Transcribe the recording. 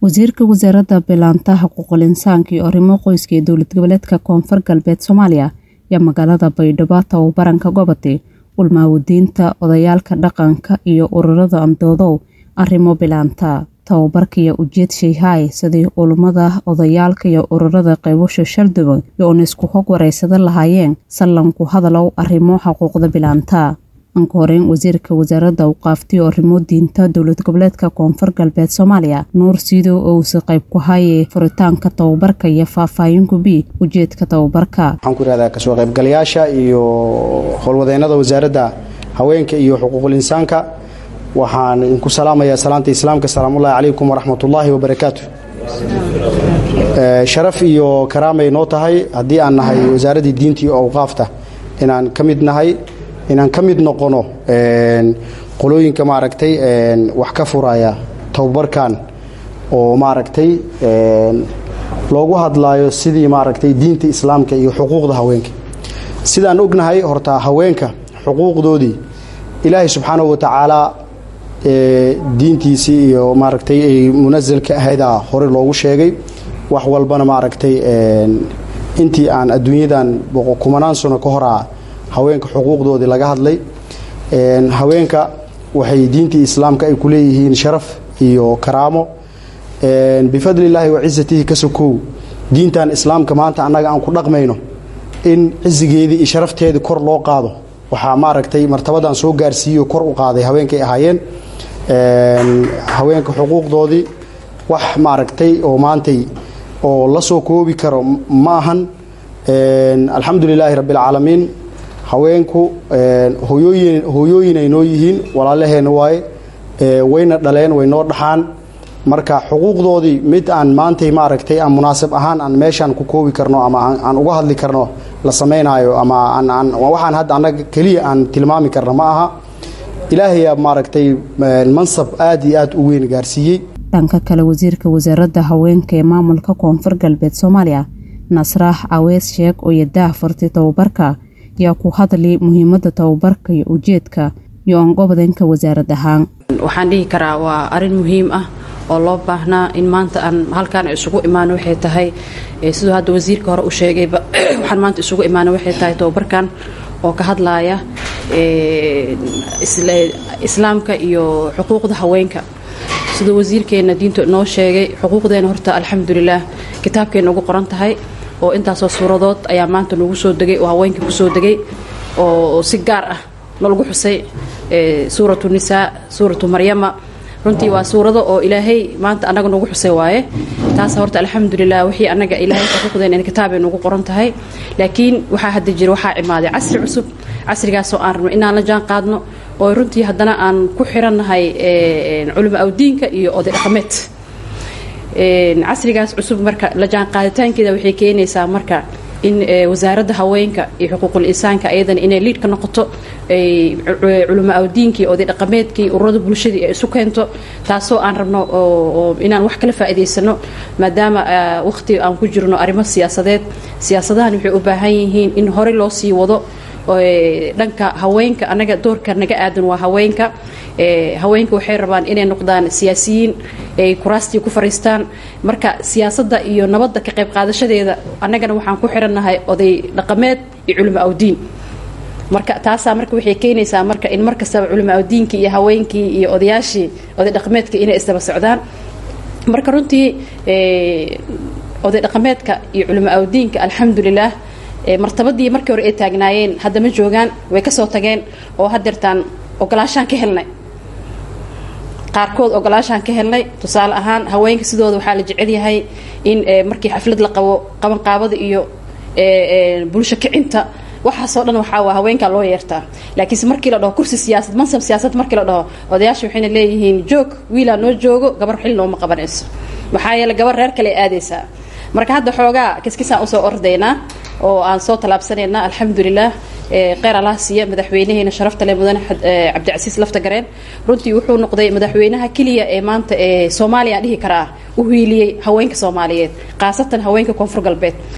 wasiirka wasaaradda bilaanta xuquuqul insaanka iyo arrimo qoyska ee dowlad goboleedka koonfur galbeed soomaaliya ayaa magaalada baydhabo tababaranka gobode ulmaawadiinta odayaalka dhaqanka iyo ururada andoodow arrimo bilaanta tababarka iyo ujeed shayhaay sidii ulummada odayaalka iyo ururada qaybasho shalduban iyo uun isku hog waraysadan lahaayeen sallanku hadalow arrimo xuquuqda bilaanta anka horeyn wasiirka wasaaradda awqaaftiyo arrimo diinta dowlad goboleedka koonfur galbeed soomaaliya nuur siidow ousa qayb ku haye furitaanka tababarka iyo faahfaahin bi ujeedka tababarka waxaan ku ihahdaa kasoo qaybgalayaasha iyo howlwadeennada wasaaradda haweenka iyo xuquuqul insaanka waxaan idinku salaamayaa salaanta islaamka salaamullahi calaykum waraxmatullaahi wabarakaatu sharaf iyo karaamay noo tahay haddii aan nahay wasaaraddii diinta iyo awqaafta inaan ka mid nahay inaan ka mid noqono qolooyinka maaragtay wax ka furaya tababarkan oo maaragtay loogu hadlaayo sidii maaragtay diinta islaamka iyo xuquuqda haweenka sidaan ognahay horta haweenka xuquuqdoodii ilaahay subxaanahu watacaala diintiisii iyo maaragtay ay munasalka ahaydaa hore loogu sheegay wax walbana maaragtay intii aan adduunyadan kumanaan sano ka horaa haweenka xuquuqdoodii laga hadlay haweenka waxay diintii islaamka ay ku leeyihiin sharaf iyo karaamo bifadlillaahi wa cisatihi ka sokow diintan islaamka maanta annaga aan ku dhaqmayno in cisigeedii iyo sharafteedii kor loo qaado waxaa maaragtay martabadan soo gaarsiiyo kor u qaaday haweenkay ahaayeen haweenka xuquuqdoodii wax maaragtay oo maantay oo la soo koobi karo ma ahan alxamdu lilaahi rabbi alcaalamiin haweenku hooyooyin hooyooyinay noo yihiin walaalaheenna waaye wayna dhaleen way noo dhaxaan marka xuquuqdoodii mid aan maantay maaragtay aan munaasab ahaan aan meeshaan ku koobi karno ama aan uga hadli karno la samaynaayo ama waxaan hadda annaga keliya aan tilmaami karno ma aha ilaahayaa maaragtay mansab aad iyo aad u weyn gaarsiiyey dhanka kale wasiirka wasaaradda haweenka ee maamulka koonfur galbeed soomaaliya nasraax awees sheeg oo yadaah furtay tababarka yaa ku hadli muhiimadda tababarka iyo ujeedka iyo ongobadanka wasaarad ahaan waxaan dhihi karaa waa arin muhiim ah oo loo baahnaa in maanta aan halkaan isugu imaano waxay tahay siduu hadda wasiirka hore u sheegayba waxaan maanta isugu imaano waxay tahay tababarkan oo ka hadlaaya islaamka iyo xuquuqda haweenka siduu wasiirkeenna diinta noo sheegay xuquuqdeena horta alxamdulilaah kitaabkeenna ugu qoran tahay oo intaasoo suuradood ayaa maanta nagu soo degay oo haweenka ku soo degay oo si gaar ah nalagu xusay suuratu nisaa suuratu maryama runtii waa suurado oo ilaahay maanta annaga nagu xusay waaye taas horta alxamdulilah wixii annaga ilaahay xuquuqdeen in kitaabay nagu qoran tahay laakiin waxaa hadda jira waxaa imaaday casri cusub casrigaasoo aan rabno inaan la jaan qaadno oo runtii haddana aan ku xirannahay culimo awdiinka iyo oday dhaqameed casrigaas cusub marka la jaan qaaditaankeeda waxay keenaysaa marka in wasaaradda haweenka iyo xuquuqul insaanka ayadana inay liid ka noqoto culimo awdiinkii oday dhaqameedkii ururada bulshadii ay isu keento taasoo aan rabno inaan wax kala faa'iidaysano maadaama waqhti aan ku jirno arrimo siyaasadeed siyaasadahan waxay u baahan yihiin in horey loo sii wado dhanka haweenka annaga doorka naga aadan waa haweenka haweenka waxay rabaan inay noqdaan siyaasiyiin ay kuraastii ku fariistaan marka siyaasadda iyo nabadda ka qayb qaadashadeeda annagana waxaan ku xirannahay oday dhaqameed iyo culimo awdiin marka taasaa marka waxay keenaysaa marka in mar kastaba culimo awdiinkii iyo haweenkii iyo odayaashii oday dhaqameedka inay isdaba socdaan marka runtii oday dhaqameedka iyo culimo awdiinka alxamdulilaah martabadii markii hore ay taagnaayeen hadda ma joogaan way ka soo tageen oo hadeertaan ogolaashaan ka helnay qaarkood ogolaashaan ka helnay tusaale ahaan haweenka sidooda waxaa la jecel yahay in markii xaflad la qabo qabanqaabada iyo bulsho kicinta waxaasoo dhan waxaa waa haweenkaa loo yeertaa laakiinse markii la dhaho kursi siyaasad mansab siyaasad markii la dhaho odayaasha waxayna leeyihiin joog wiilaa noo joogo gabar xil nooma qabanayso maxaa yeele gabar reer kale aadaysaa marka hadda xoogaa kiskisaan usoo ordaynaa oo aan soo tallaabsanaynaa alxamdulilah kheyr allah siiya madaxweynaheena sharafta leh mudane cabdicasiis lafta gareen runtii wuxuu noqday madaxweynaha keliya ee maanta ee soomaaliya aan dhihi karaa u hiiliyey haweenka soomaaliyeed khaasatan haweenka koonfur galbeed